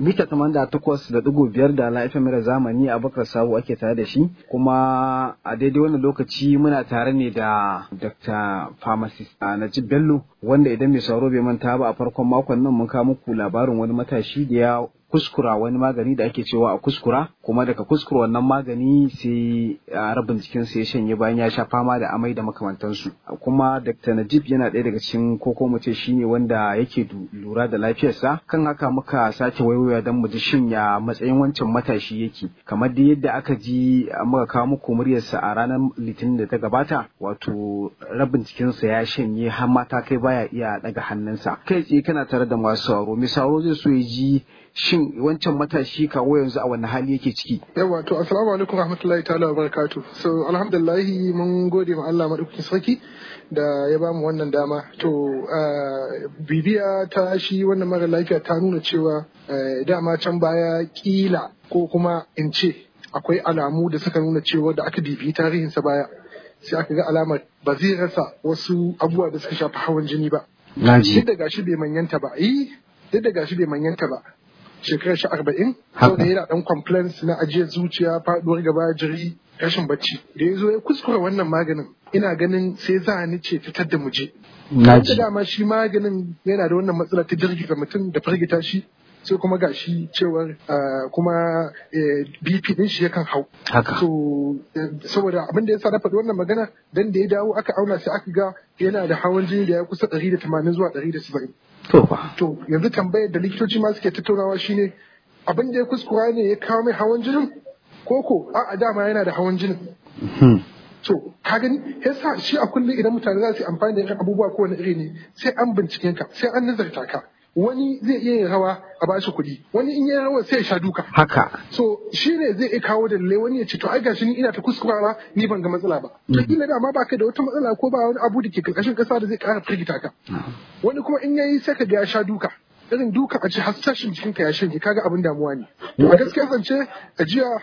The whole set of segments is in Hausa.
mita tamanda takwas da ɗigo biyar da laifin mara zamani a bakar sabo ake tare da shi kuma a daidai wannan lokaci muna tare ne da dr pharmacist najib bello wanda idan mai sauro bai manta ba a farkon makon nan mun kawo muku labarin wani matashi da ya kuskura wani magani da ake cewa a kuskura kuma daga kuskura wannan magani sai rabin jikinsa ya shanye bayan ya sha fama da amai da makamantansu kuma dr najib yana ɗaya daga cikin koko mu ce shine wanda yake lura da lafiyarsa kan haka muka sake waiwaya don mu ji shin ya matsayin wancan matashi yake kamar da yadda aka ji muka kawo muku muryarsa a ranar litinin da ta gabata wato rabin jikinsa ya shanye har mata kai baya iya daga hannunsa kai tsaye kana tare da masu sauro mai sauro zai so ya ji shin wancan matashi kawo yanzu a wani hali yake ciki yawa to assalamu alaikum rahmatullahi ta'ala wa barakatu so alhamdulillah mun gode ma Allah madaukakin sarki da ya bamu wannan dama to bibiya ta shi wannan mara lafiya ta nuna cewa dama can baya kila ko kuma in ce akwai alamu da suka nuna cewa da aka bibiyi tarihinsa baya sai aka ga alamar ba zai rasa wasu abubuwa da suka shafi hawan jini ba duk da gashi bai manyanta ba eh duk da gashi bai manyanta ba shekarar shi arba'in saboda yana dan complaints na ajiyar zuciya faduwar gaba jiri rashin bacci da ya zo ya kuskura wannan maganin ina ganin sai za ni ce fitar da muje da dama shi maganin yana da wannan matsala ta girgiza mutum da firgita shi sai kuma ga shi cewar kuma bp din shi yakan hau so saboda abin da ya sa na faɗi wannan magana dan da ya dawo aka auna sai aka ga yana da hawan jini da ya kusa 180 zuwa 170 To yanzu tambayar da likitoci ma suke tattaunawa shine abin da ya kuskura ne ya kawo mai hawan jinin koko a dama yana da hawan jinin. To ka gani yasa shi a kullum idan mutane za su yi amfani da yankan abubuwa ko wani iri ne sai an binciken ka sai an nazarta ka. Wani zai iya yin rawa a bashi kuɗi, wani in yi rawa sai ya sha duka. Haka. So shi ne zai iya kawo dalilai wani ya ce to ai gashi ni ina ta kuskurawa ni ban ga matsala ba. To kila da ma ba ka da wata matsala ko ba wani abu da ke karkashin kasa da zai ƙara firgita ka. Wani kuma in yayi sai ka ga ya sha duka. Irin duka a ce har sashin jikinka ya shanye kaga abin damuwa ne. To a gaskiya zance a jiya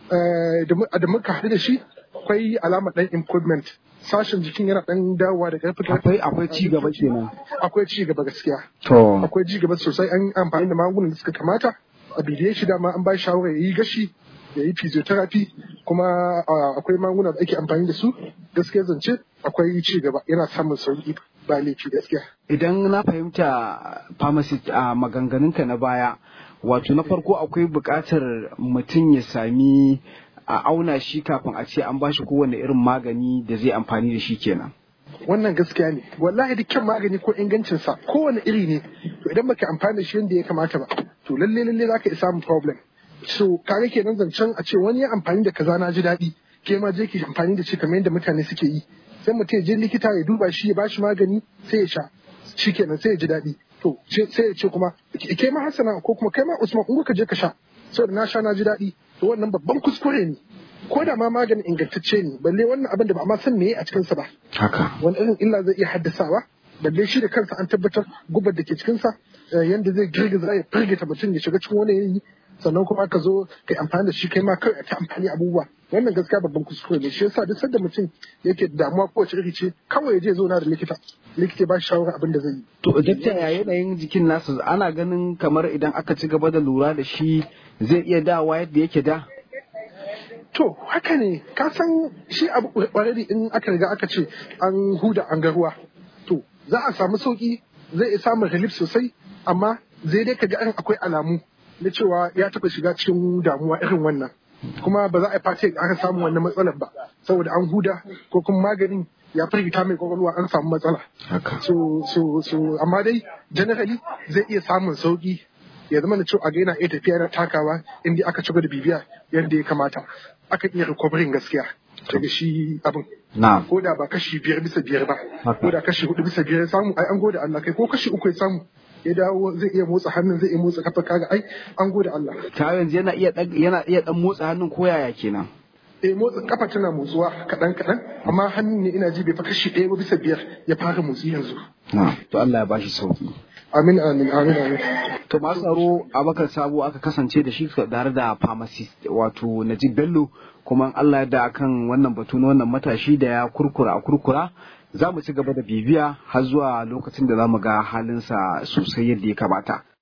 da muka haɗu da shi akwai alamar ɗan improvement sashen jikin yana ɗan dawowa da ƙarfi akwai akwai ci gaba kenan akwai ci gaba gaskiya to akwai ci gaba sosai an amfani da magungunan da suka kamata a bidiye shi dama an ba shi shawara ya yi gashi ya yi physiotherapy kuma akwai magunguna da ake amfani da su gaskiya zance akwai ci gaba yana samun sauki ba laifi gaskiya idan na fahimta pharmacist a maganganunka na baya wato na farko akwai buƙatar mutum ya sami a auna shi kafin a ce an ba shi kowane irin magani da zai amfani da shi kenan. Wannan gaskiya ne, wallahi dukkan magani ko ingancinsa kowane iri ne, to idan baka amfani da shi yadda ya kamata ba, to lalle lalle za ka iya samun problem. So kaga kenan zancen a ce wani ya amfani da kaza na ji daɗi, ke ma je ki amfani da shi kamar yadda mutane suke yi. Sai mutum ya je likita ya duba shi ya bashi magani sai ya sha, shi kenan sai ya ji daɗi. To sai ya ce kuma ke ma Hassana ko kuma kai ma Usman in ka je ka sha, saboda na sha na ji daɗi. to wannan babban kuskure ne ko da ma maganin ingantacce ne balle wannan abin da ba ma san meye a cikinsa ba haka wani irin illa zai iya haddasawa balle shi da kansa an tabbatar gubar da ke cikinsa yanda zai girgiza ya firgita mutum ya shiga cikin wani yanayi sannan kuma ka zo kai amfani da shi kai ma kai ta amfani abubuwa wannan gaskiya babban kuskure ne shi yasa duk sanda mutum yake damuwa kowace iri ce kawai ya je zo na da likita likita ba shi shawara abin da zai yi to dakta ya yanayin jikin nasa ana ganin kamar idan aka ci gaba da lura da shi zai iya dawa yadda yake da To haka ne ka san shi abu already in aka riga aka ce an huda an ga ruwa to za a samu sauki zai iya samun relief sosai amma zai dai kaga an akwai alamu na cewa ya taɓa shiga cikin damuwa irin wannan kuma ba za a fata aka samu wannan matsalar ba saboda an huda ko kuma maganin ya firgita mai kwakwalwa an samu matsala. So, so, so, amma dai generally zai iya samun sauki ya zama da cewa a ga yana iya tafiya yana takawa inda aka ci da bibiya yadda ya kamata aka iya recovering gaskiya daga shi abin ko da ba kashi biyar bisa biyar ba ko da kashi hudu bisa biyar ya samu ai an gode Allah kai ko kashi uku ya samu ya dawo zai iya motsa hannun zai iya motsa kafa kaga ai an gode Allah ta yanzu yana iya yana iya dan motsa hannun ko yaya kenan eh motsa kafa tana motsuwa kaɗan kaɗan amma hannun ne ina ji bai fa kashi ɗaya ba bisa biyar ya fara motsi yanzu to Allah ya bashi sauki Amin amin amin amin. To masu tsaro Abakar Sabo aka kasance da shi tare da pharmacist wato Najib Bello kuma Allah da akan wannan batu na wannan matashi da ya kurkura a kurkura za mu ci gaba da bibiya har zuwa lokacin da za mu ga halinsa sosai yadda ya kamata.